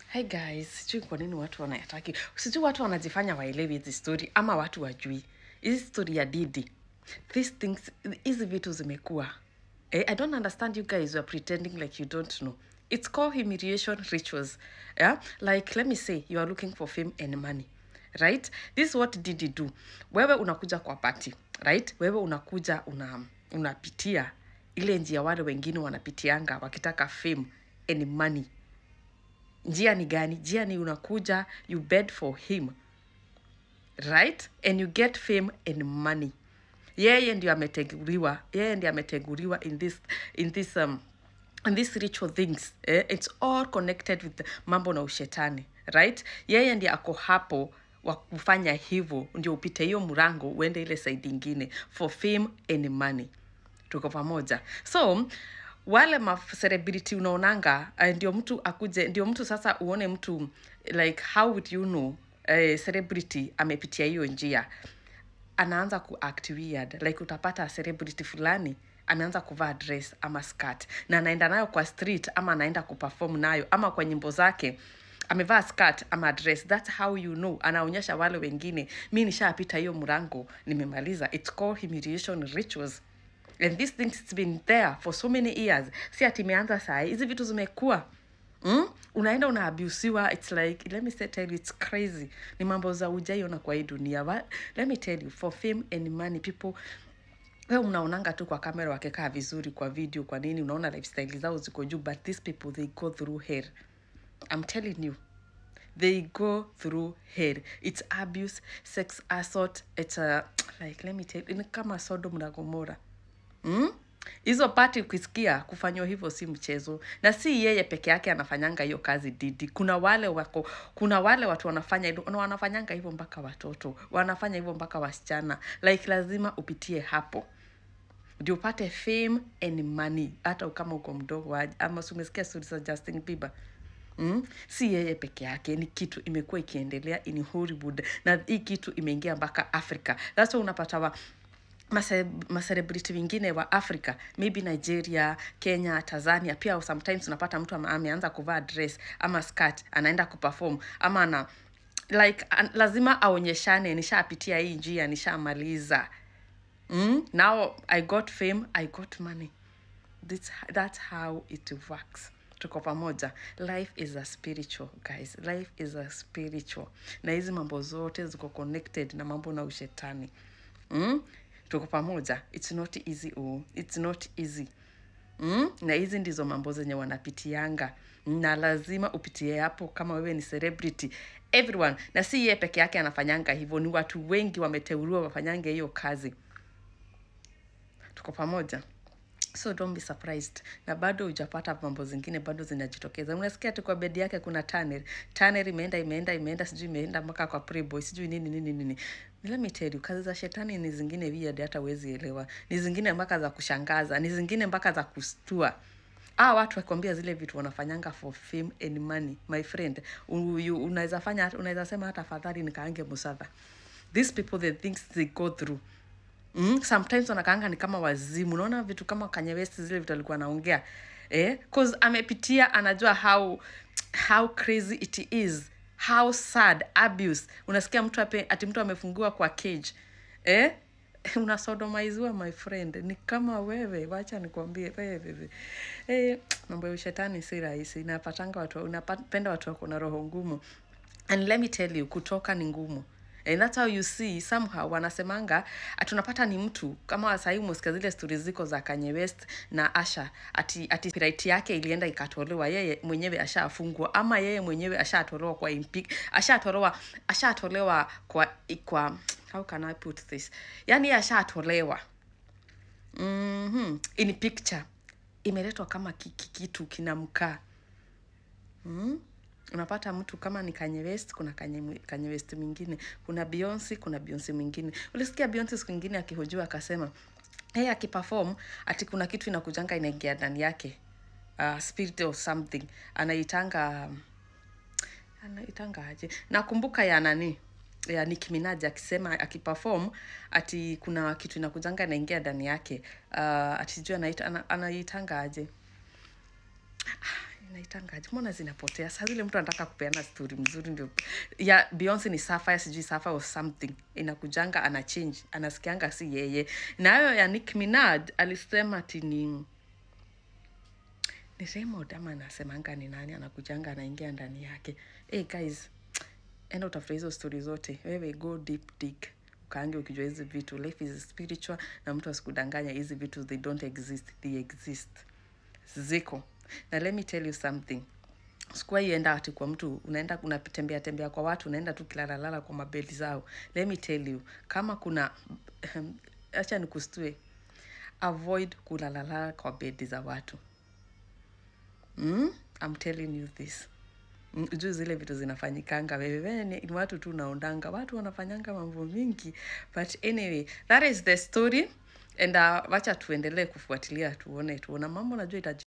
Hi guys, sijui kwa nini watu wanayataki, sijui watu wanajifanya waelewi hizi story ama watu wajui hizi story ya Didi. These things, hizi vitu zimekuwa eh, I don't understand you guys were pretending like you don't know. It's called humiliation rituals. Yeah? Like let me say you are looking for fame and money. Right? This is what Didi do. Wewe unakuja kwa party, right? Wewe unakuja una unapitia ile njia wale wengine wanapitianga wakitaka fame and money njia ni gani njia ni unakuja you bed for him right and you get fame and money yeye ndio ameteguriwa yeye ndio ameteguriwa in this in this um, in these ritual things eh? it's all connected with mambo na ushetani right yeye ndiye ako hapo wa kufanya hivyo ndio upite hiyo mrango uende ile side ingine for fame and money tuko pamoja so wale macelebrity unaonanga uh, ndio mtu akuje ndio mtu sasa uone mtu like how would you know uh, celebrity amepitia hiyo njia anaanza kuact weird like utapata celebrity fulani ameanza kuvaa dress ama skirt na anaenda nayo kwa street ama anaenda kuperform nayo ama kwa nyimbo zake amevaa skirt ama dress that's how you know anaonyesha wale wengine mi nishapita hiyo mrango nimemaliza it's called humiliation rituals and these things it's been there for so many years si ati imeanza saa hii. hizi vitu zimekuwa mm? unaenda unaabusiwa its like let me say, tell you it's crazy ni mambo za ujaiona kwa hii dunia Wa- let me tell you for fame and money people we unaonanga tu kwa kamera wakikaa vizuri kwa video kwa nini unaona lifestyle zao ziko juu but these people they go through hell i'm telling you they go through hell it's abuse sex assault it's a, like let me tell you, ni kama sodom na gomora mm? hizo pati ukisikia kufanywa hivyo si mchezo na si yeye peke yake anafanyanga hiyo kazi didi kuna wale wako kuna wale watu wanafanya hivyo- na wanafanyanga hivyo mpaka watoto wanafanya hivyo mpaka wasichana like lazima upitie hapo ndio upate fame and money hata kama uko mdogo aje. ama si umesikia stori za justin bieber Mm? si yeye peke yake ni kitu imekuwa ikiendelea in hollywood na hii kitu imeingia mpaka africa thats why unapata wa mase- macelebrity wengine wa africa maybe nigeria kenya tanzania pia sometimes unapata mtu ama- ameanza kuvaa dress ama skirt anaenda kuperform ama ana like an, lazima aonyeshane nishapitia hii njia nishamaliza mm? now i got fame i got money This, that's how it works tuko pamoja life is a spiritual guys life is a spiritual na hizi mambo zote ziko connected na mambo na ushetani mm? tuko pamoja it's not easy oh. it's not easy mm? na hizi ndizo mambo zenye wanapitianga na lazima upitie hapo kama wewe ni celebrity everyone na si yeye peke yake anafanyanga hivyo ni watu wengi wameteuliwa wafanyange hiyo kazi tuko pamoja so don't be surprised na bado hujapata mambo zingine bado zinajitokeza unasikia tu kwa bedi yake kuna tunnel tunnel imeenda imeenda imeenda sijui imeenda mpaka kwa preboy sijui nini nini nini let me tell you kazi za shetani ni zingine weird hata huwezi elewa ni zingine mpaka za kushangaza ni zingine mpaka za kustua ah watu wakwambia zile vitu wanafanyanga for fame and money my friend U- you- unaweza fanya unaweza sema hata afadhali nikaange musadha these people the things they go through mm, sometimes wanakaanga ni kama wazimu unaona vitu kama Kanye West zile vitu alikuwa anaongea eh? cause amepitia anajua how how crazy it is how sad abuse unasikia mtu ape, ati mtu amefungiwa kwa cage eh? unasodomaiziwa my friend ni kama wewe wacha nikwambie wewe eh, mambo ya ushetani si rahisi inapatanga watu unapenda watu wako na roho ngumu and let me tell you kutoka ni ngumu and that's how you see somehow wanasemanga tunapata ni mtu kama sahii umesikia zile stori ziko za Kanye West na Asha ati ati copyright yake ilienda ikatolewa yeye mwenyewe ashafungwa ama yeye mwenyewe ashatolewa kwa impi ashatolewa ashatolewa kwa kwa how can I put this yani yeye ashatolewa mm-hmm. in picture imeletwa kama ki- ki- kitu kinamkaa mm? unapata mtu kama ni Kanye West kuna Kanye, mwi- Kanye West mwingine kuna Beyonce kuna Beyonce mwingine ulisikia Beyonce siku ingine akihojiwa akasema yeye akiperform ati kuna kitu inakujanga inaingia ndani yake uh, spirit or something anaitanga um, anaitanga aje nakumbuka ya nani ya Nicki Minaj akisema akiperform ati kuna kitu inakujanga inaingia ndani yake uh, ati sijui anaita ana- anaitanga aje inaitangaje mbona zinapotea saa zile mtu anataka kupeana story mzuri ndio ya beyonce ni sapphire sijui sapphire or something inakujanga ana change anasikianga si yeye nayo ya nick minad alisema ati ni ni Raymond ama anasemanga ni nani anakujanga anaingia ndani yake hey guys enda utafuta hizo stori zote wewe go deep dig ukaange ukijua hizi vitu life is spiritual na mtu asikudanganya hizi vitu they don't exist they exist ziko na let me tell you something sikuwahi enda ati kwa mtu unaenda unatembea tembea kwa watu unaenda tu kilalalala kwa mabedi zao let me tell you kama kuna acha nikustue avoid kulalala kwa bedi za watu mm? I'm telling you this Mm, juu zile vitu zinafanyikanga wewe ni ni watu tu naondanga watu wanafanyanga mambo mingi but anyway that is the story and uh, wacha tuendelee kufuatilia tuone tuona mambo najua itaji